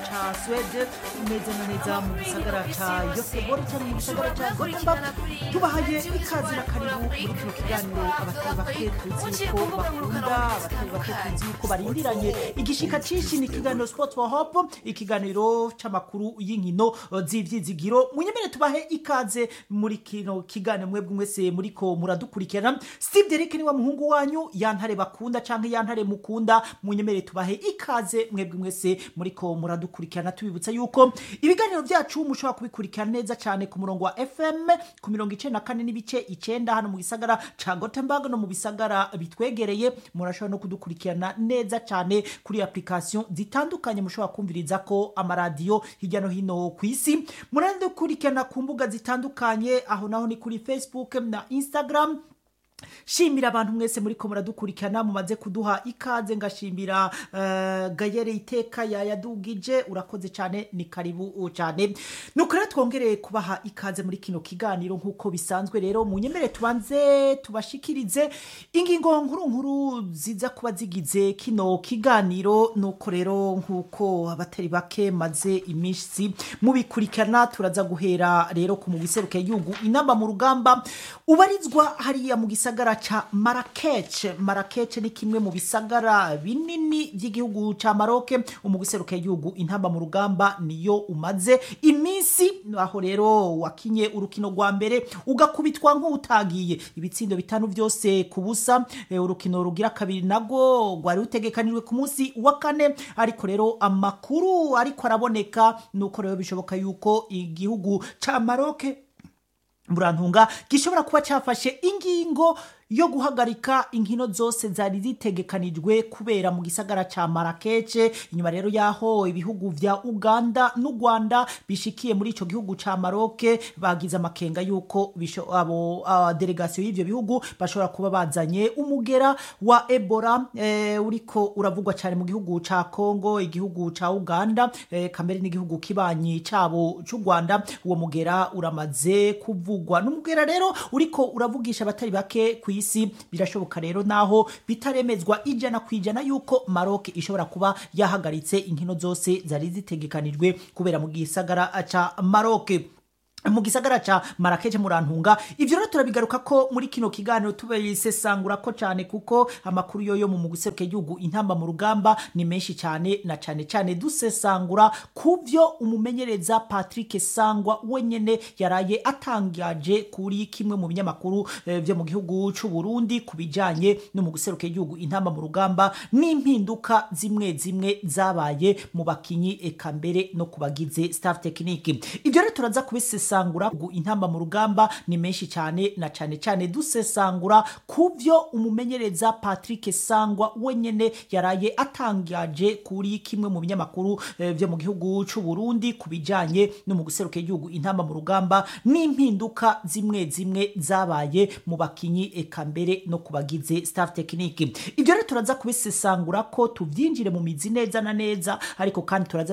ca swede neza na neza mu gisagara ca yosebori cyane mu gisagara ca gothenburg tubahaye ikaze na karibu muri kino kiganiro abatari bake tuzi ko bakunda abatari bake tuzi ko barindiranye igishika cinshi ni ikiganiro sport for hope ikiganiro c'amakuru y'inkino eh, z'ivyizigiro munyemere tubahe ikaze muri kino kiganiro mwebwe mwese muriko muradukurikirana steve derek ni wa muhungu wanyu yantare bakunda canke yantare mukunda munyemere tubahe ikaze mwebwe mwese muriko muradukurikirana tubibutsa yuko ibiganiro vyacu mushobora kubikurikirana neza cane ku murongo wa fm ku mirongo icenda na kane n'ibice icenda hano mu gisagara ca gothenburg no mu bisagara bitwegereye murashobora no kudukurikirana neza cane kuri application zitandukanye mushobora kumviriza ko amaradiyo hirya no hino ku isi muradukurikirana ku mbuga zitandukanye aho naho ni kuri facebook na instagram shimira abantu mwese muriko muradukurikirana mumaze kuduha ikaze ngashimira uh, gayere iteka yayadugije urakoze cyane ni karibu cyane nuko rero twongereye kubaha ikaze muri kino kiganiro nk'uko bisanzwe rero munyemere tubanze tubashikirize ingingo nkuru nkuru ziza kuba zigize kino kiganiro nuko rero nk'uko abatari bake maze iminsi mubikurikirana turaza guhera rero ku mugwi serukiragihugu inamba mu rugamba ubarizwa hariya mu gisagara ca Marrakech Marrakech ni kimwe mu bisagara binini by'igihugu ca Maroc umugwi serukiragihugu intamba mu rugamba niyo umaze iminsi aho rero wakinye urukino rwa mbere ugakubitwa nk'utagiye ibitsindo bitanu byose ku busa eh, urukino rugira kabiri nago rwari rutegekanijwe ku munsi wa kane ariko rero amakuru ariko araboneka nuko rero bishoboka yuko igihugu ca Maroc murantunga gishobora kuba cyafashe ingingo yo guhagarika inkino zose zari zitegekanijwe kubera mu gisagara ca Marrakech inyuma rero yaho ibihugu vya Uganda n'u Rwanda bishikiye muri ico gihugu ca Maroc bagize amakenga yuko bisho- abo uh, delegation y'ivyo bihugu bashobora kuba bazanye umugera wa Ebola eh, uriko uravugwa cyane mu gihugu ca Congo igihugu ca Uganda eh, kamere n'igihugu kibanyi cabo c'u Rwanda uwo mugera uramaze kuvugwa n'umugera rero uriko uravugisha abatari bake ku isi birashoboka rero naho bitaremezwa ijana ku ijana yuko Maroc ishobora kuba yahagaritse inkino zose zari zitegekanijwe kubera mu gisagara ca Maroc mu gisagara ca Marrakech murantunga ivyo rero turabigaruka ko muri kino kiganiro tubisesangura ko cyane kuko amakuru yoyo mu muguseruke igihugu intamba mu rugamba ni menshi cyane na cyane cyane dusesangura kuvyo umumenyereza Patrick Sangwa wenyene yaraye atangaje kuri kimwe mu binyamakuru eh, vyo mu gihugu c'u Burundi kubijanye no mu guseruka igihugu intamba mu rugamba n'impinduka zimwe zimwe zabaye mu bakinyi eka mbere no kubagize staff technique ivyo rero turaza kubisesangura gu- intamba mu rugamba ni menshi cyane na cyane cyane dusesangura kuvyo umumenyereza Patrick Sangwa wenyene yaraye atangaje kuri kimwe mu binyamakuru eh, vyo mu gihugu c'u Burundi kubijanye no mu guseruka igihugu intamba mu rugamba n'impinduka zimwe zimwe zabaye mu bakinyi eka mbere no kubagize staff technique ivyo rero turaza kubisesangura ko tuvyinjire mu mizi neza na neza ariko kandi turaza